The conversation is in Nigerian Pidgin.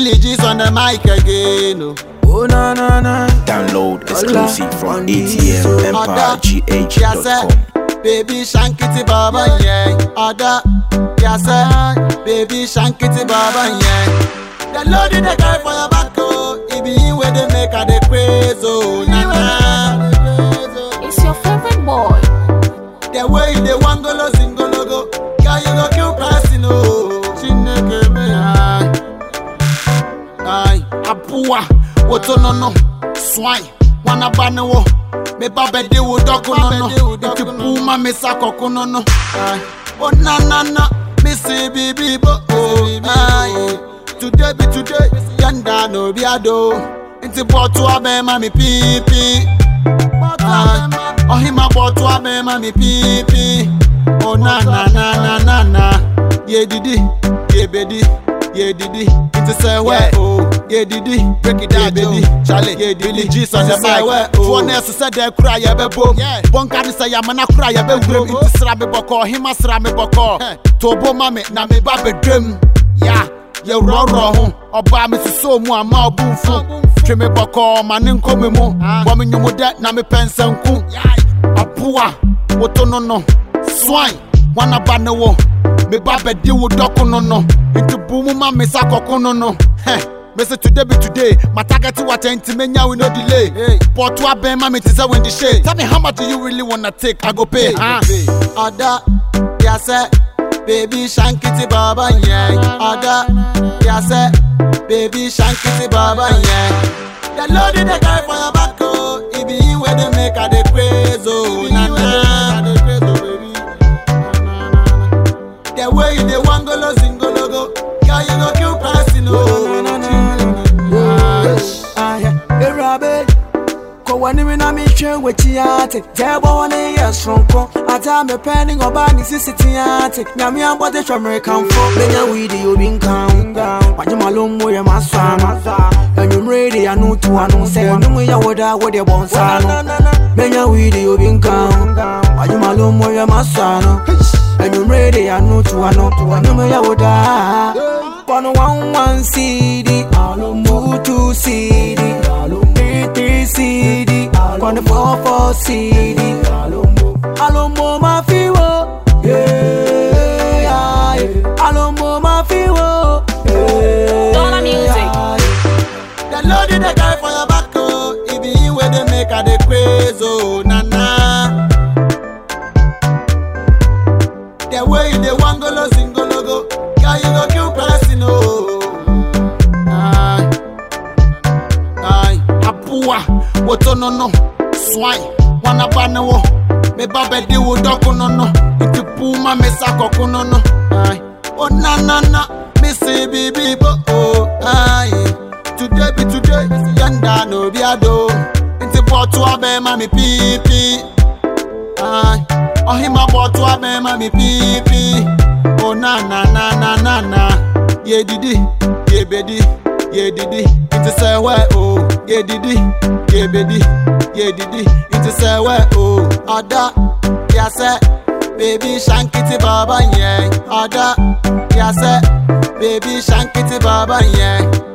Billy G's on the mic again. Oh. Oh na na na. Download exclusive from on these, oh. ATMEmpireGH.com. Baby shankity baba yeah. Ada yasa. Baby shankity baba yeah. The load in the guy for your back oh. It be you where they make her the craze oh. Na na. It's your favorite boy. The way you dey wan golo singolo go. Girl you go kill person oh. Chineke me ay. Ay. Apua. Woto no no. Swine. Wana ba ne wo. Me ba be de wo doko no no. Nti puma me sa koko no no. Ay. Oh na na na. Me say baby bo oh. Ay. Today be today. Yanda no be ado. Nti boto abema me pipi. ọhịma bụ otu ama ma mi pipi o na na na na na na yedidi yebedi yedidi nti sẹ wẹ o yedidi yebedi chale yedidi jesus sẹ wẹ o fún ọ sẹ dẹ kura yẹ bẹ bom bọnka ni sẹ yamana kura yẹ bẹ wurem nti sira mi bọkọ ọhịma sira mi bọkọ tobo ma mi na mi ba bẹ dwem ya yẹ rọrọ ho ọba mi soso mu ama ọbu nfu twe me bɔkɔɔ ma ne nkɔ me mu bɔ me nwomu dɛ na mepɛ nsɛnku aboa woto no no swan wanaba ne wo meba bɛdi wo dɔko no no nti bu mu ma me sa kɔko no no hɛ mese today be today my target water nti menya we no delay but to abɛn ma me te sɛ wendy shade tell me how much do you really wanna take i go pay huh? ada yasɛ baby shankity baba yeah ada yasɛ baby shankity baba yeah the load in the guy for your back oh it be you where they make her the craze oh na na the way you dey wan golo singolo go girl you go kill person oh Na na na. Aye, Ewurabe. Kɔ w'anim na mehwɛ w'akyi ate gya ɛbɔ hɔ ne yɛ soronko ata mepɛ ne ɔbaa ne sisi te ate nyame abɔde hwɛ mmerekamfo menya weedi obi nka ho wagye malommo yɛ masɔ ano anwummere de ano to ano sɛ ɛnom yɛ wo da wode bɔ nsa no menya weedi obi nka ho wagye malommo yɛ masɔ ano anwummere de ano to ano ɛnom yɛ wo daa kɔno one one CD two two CD three three CD kɔno four four CD alombo ma fi wo yeah, yeah. alombo ma fi wo yeah, Dollar music. yeah. The load in the guy for your back, oh. It be you where they make her the craze, oh, na na. The way you dey wan golo singolo go, girl you go kill person, oh. Aye, aye, apua, woto no no, swine, wana ba ne wo, me ba be di wo doko no no, inti puma me sa koko no no, aye, oh na na na, me say baby bo, oh, aye. Today be today, yanda no be ado. Nti bọ̀tú abẹ́ ma mi pípí. Ọ̀hìnmá bọ̀tú abẹ́ ma mi pípí. O na na na na na na. Yedidi, yebedi, yedidi. Nti sẹ́wẹ́ o. Yedidi, yebedi, yedidi. Nti sẹ́wẹ́ o. Ọ̀dà yasẹ́. Baby shankity baba yẹn. Ọ̀dà yasẹ́. Baby shankity baba yẹn.